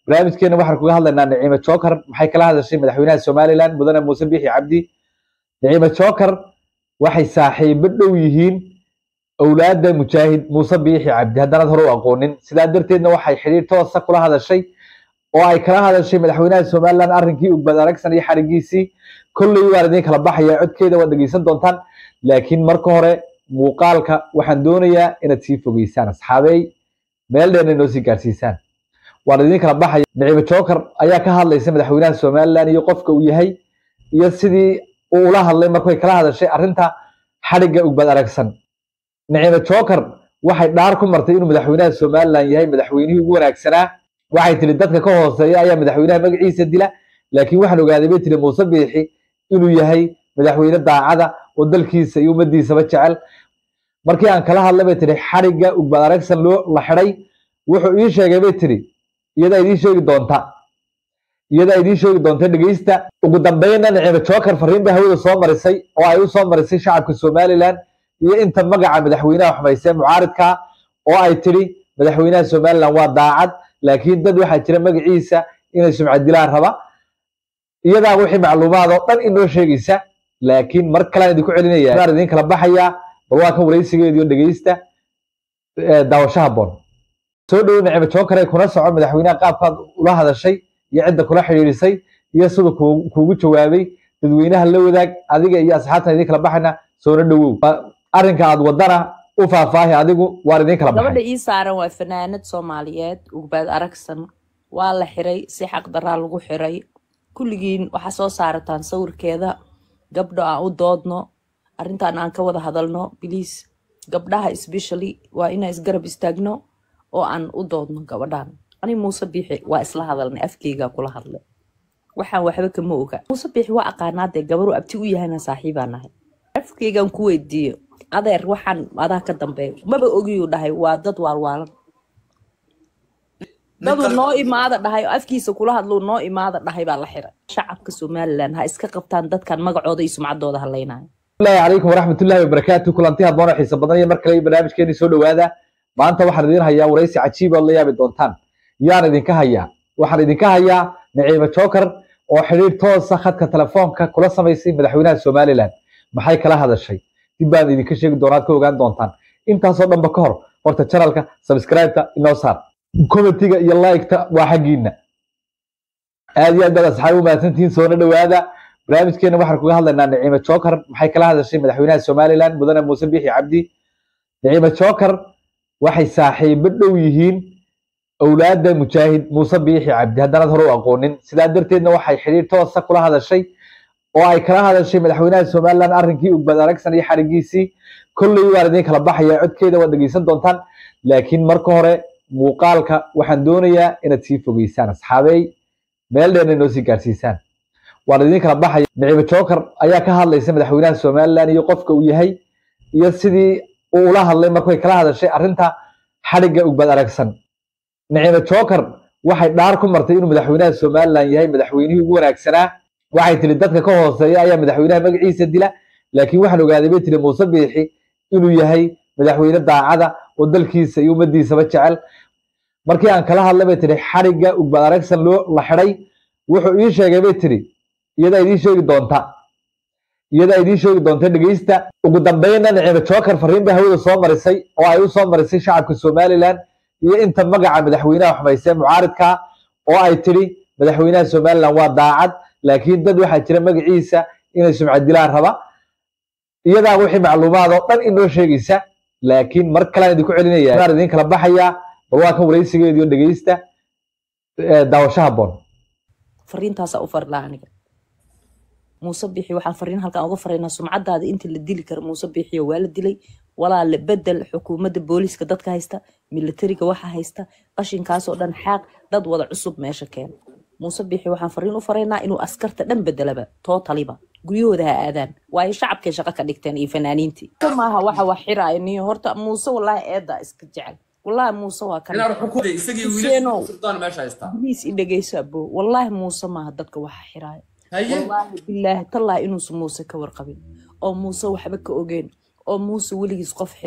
barnaamijkeena waxaan kuga hadlaynaa naciime joker maxay kala hadashay madaxweynaha somaliland mudane muuse bixi cabdi naciime joker waxay saaxiibo dhow yihiin owlaada mujaahid muuse biixi cabdi haddanaad hore u aqoonin sidaa darteedna waxay xidhiir toosa kula hadashay oo ay kala hadashay madaxweynaha somaliland arrinkii ugbad aragsan iyo xarigiisii kolley waan idiin kala baxaya codkeeda waad dhegeysan doontaan laakiin marka hore muuqaalka waxaan doonayaa inaad sii fogeysaan asxaabey meel dheerna inoo sii gaarsiisaan waan idiin kala baxaya naciime joker ayaa ka hadlaysa madaxweynaha somaliland iyo qofka uu yahay iyo sidii uu ula hadlay markay kala hadashay arrinta xadhigga ugbad aragsan naciime joker waxay dhaar ku martay inuu madaxweynaha somaliland yahay madaxweynihii ugu wanaagsanaa waxay tiri dadka ka hooseeya ayaa madaxweynaha magaciisa dila laakiin waxaan ogaaday bay tiri muuse biixi inuu yahay madaxweyne daacada oo dalkiisa iyo ummadiisaba jecel markii aan kala hadlay bay tiri xadhigga ugbad aragsan loo la xidhay wuxuu ii sheegay bay tiri iyadaa idiin sheegi doonta iyadaa idiin sheegi doonta dhegeysta ugu dambeynna naciime joker fariin bay hawada soo marisay oo ay u soo marisay shacabka somaliland iyo inta magaca madaxweynaha xumaysee mucaaridka oo ay tiri madaxweynaha somaliland waa daacad laakiin dad waxaa jira magaciisa inay sumcad dilaan raba iyadaa wixii macluumaad oo dhan inoo sheegaysa laakiin mar kalean idinku celinaya waan idiin kala baxayaa bal waa kan waraysigeediio dhegeysta daawasho haboon soo dhowo naciime joker ay kuna soco madaxweynaha qaabkaad ula hadashay iyo cidda kula xidhiidhisay iyo siduu kuugu jawaabay dadweynaha la wadaag adiga iyo asxaabtan idiin kala baxayna soona dhowow arrinka aad wadana u faahfaahi adigu waan idiin kala gabadha baxay ii saaran waa fanaanad soomaaliyeed ugbaad aragsan waa la xiray si xaq daraa lagu xiray kulligiin waxaa soo saarataan sawirkeeda gabdho aan u doodno arrintan aan ka wada hadalno biliis gabdhaha especially waa inaan isgarab istaagno oo aan u doodno gabadhan ani muuse biixi waa isla hadalnay afkeygaa kula hadlay waxaan waxba kama oga muuse biixi waa aqaanaadee gabaru abti u yahayna saaxiibaa nahay afkeygaan ku weydiiyo adeer waxaan adaa ka dambeeya maba ogiyuu dhahay waa dad waalwaalan daduu noo imaada dhahay oo afkiisa kula hadluu noo imaada dhahay baa la xiray shacabka somaliland ha iska qabtaan dadkan magacooda iyo sumcaddooda hadlaynaya asalaamu calaykum waraxmatullaahi wabarakaatu kulanti haboon oo xiisa badan iyo mar kale iyo barnaamijkeeni soo dhowaada maanta waxaan idiin hayaa waraysi cajiib ood la yaabi doontaan yaan idinka hayaa waxaan idinka hayaa naciime joker oo xidhiir toosa khadka telefoonka kula samaysay madaxweynaha somaliland maxay kala hadashay dib baan idinka sheegi doonaa ad ka ogaan doontaan intaasoo dhanba ka hor horta janalka subscribe-ta inoo saar commentiga iyo like-ta waa xaggiina aad iyo aad baad asxaabi u mahadsantihiin soona dhowaada barnaamijkeena waxaan kuga hadlaynaa naciime joker maxay kala hadashay madaxweynaha somaliland mudane muuse bixi cabdi naciime joker waxay saaxiibo dhow yihiin owlaada mujaahid muuse biixi cabdi haddanaad hore u aqoonin sidaa darteedna waxay xidhiir toosa kula hadashay oo ay kala hadashay madaxweynaha somaliland arrinkii ugbad aragsan iyo xarigiisii kolley waan idiin kala baxaya codkeeda waad dhegeysan doontaan laakiin marka hore muuqaalka waxaan doonayaa inaad sii fogeysaan asxaabey meel dheerna inoo sii gaarsiisaan waan idiin kala baxaya naciime joker ayaa ka hadlaysa madaxweynaha somaliland iyo qofka uu yahay iyo sidii uu ula hadlay markay kala hadashay arrinta xadhigga ugbad aragsan naciime joker waxay dhaar ku martay inuu madaxweynaha somaliland yahay madaxweynihii ugu wanaagsanaa waxay tiri dadka ka hooseeya ayaa madaxweynaha magaciisa dila laakiin waxaan ogaaday bay tiri muuse biixi inuu yahay madaxweyne daacada oo dalkiisa iyo ummadiisaba jecel markii aan kala hadlay bay tiri xadhigga ugbad aragsan loo la xidhay wuxuu ii sheegay bay tiri iyadaa idiin sheegi doonta iyadaa idiin sheegi doonta dhegeysta ugu dambeynna naciime joker fariin bay hawada soo marisay oo ay u soo marisay shacabka somaliland iyo inta magaca madaxweynaha xumaysee mucaaridka oo ay tiri madaxweynaha somaliland waa daacad laakiin dad waxaa jira magaciisa inay sumcad dilaan raba iyadaa wixii macluumaad oo dhan inoo sheegaysa laakiin mar kalean idinku celinaya waan idiin kala baxayaa bal waa kan waraysigeediio dhegeysta daawasho haboon fariintaasaa u fari laha aniga muuse biixi waxaan fariin halkan uga faraynaa sumcadaada inta la dili karo muuse biixiyo waa la dilay walaale bedel xukuumadda booliiska dadka haysta militariga waxa haysta qashinkaasoo dhan xaaq dad wada cusub meesha keena muuse biixi waxaan fariin u faraynaa inuu askarta dhan bedelaba tootaliba guryahooda ha aadaan waayo shacabkay shaqo ka dhigteen iyo fanaaniintii maaha waxa wax xiraayo niyo horta muuse walaahi eedaa iska jecel walaahi muuse waa kan Huseenow. baliis i dhegeyso abo walaahi muuse maaha dadka waxa xiraayo wallaahi bilaahi tallaahi inuusan muuse ka warqabin oo muuse waxba ka ogeen oo muuse weligiis qof xiran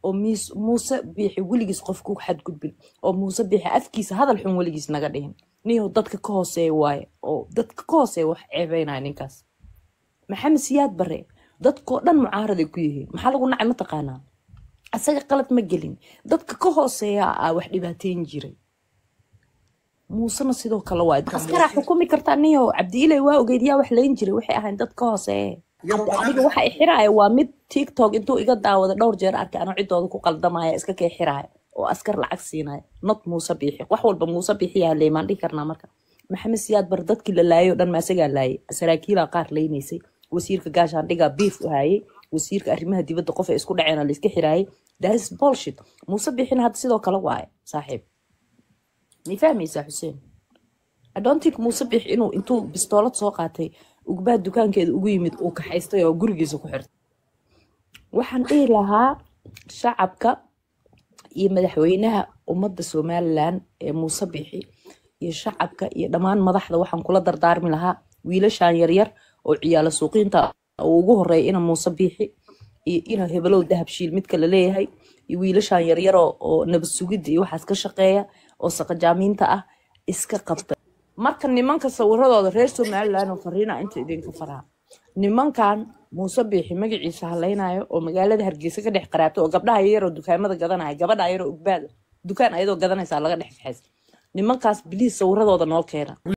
oo miis- muuse biixi weligiis qof ku xadgudbin oo muuse biixi afkiisa hadal xun weligiis naga dhihin niyow dadka ka hooseeya waaye oo dadka ka hooseeya wax ceebeynaya ninkaas maxamed siyaad bare dadkoo dhan mucaaraday ku yihiin maxaa lagu nacay mataqaanaa asaga qalad ma gelin dadka ka hooseeya aa wax dhibaateyn jiray muusena sidoo kale waa askaraa xukumi kartaa niyo cabdiilay waa ogeyd yaa wax layn jiray waxay ahayn dad ka hooseeye hadda aniga waxa i xiraaya waa mid tiktok intuu iga daawada dhowr jeer arkay anoo ciddooda ku qaldamaya iska kee xiraaya oo askar lacag siinaya not muuse biixi wax walba muuse biixiyaa leemaan dhihi karnaa marka maxamed siyaad bar dadkii la laayay oo dhan ma asagaa laayay saraakiilaa qaar laynaysay wasiirka gaashaandhigaa biif u hayay wasiirka arrimaha dibadda qof ay isku dhaceena la iska xiraayay that is bullshit muuse biixina hadda sidoo kale waaye saaxiib ma fahmaysaa xuseen I don't think muuse biix inuu intuu bistoolad soo qaatay ugbaad dukaankeeda ugu yimid uu kaxaystay oo gurigiisa ku xirtay waxaan dhihi lahaa shacabka iyo madaxweynaha ummadda somalilan ee muuse biixi iyo shacabka iyo dhammaan madaxda waxaan kula dardaarmi lahaa wiilashan yaryar oo ciyaalo suuqiinta uu ugu horeeya ina muuse biixi iyo ina hebelow dahabshiil midka la leeyahay iyo wiilashan yaryar oo oo nabad sugidda iyo waxaas ka shaqeeya oo saqajaamiinta ah iska qabta marka nimanka sawiradooda reer somalilan oo fariina inta idinka faraa nimankan muuse biixi magaciisa halaynayo oo magaalada hargeysa ka dhex qaraabta oo gabdhaha yaroo dukaamada gadanaya gabadha yaroo ugbaada dukaan ayadoo gadanaysaa laga dhex kaxaysa nimankaas biliis sawiradooda noo keena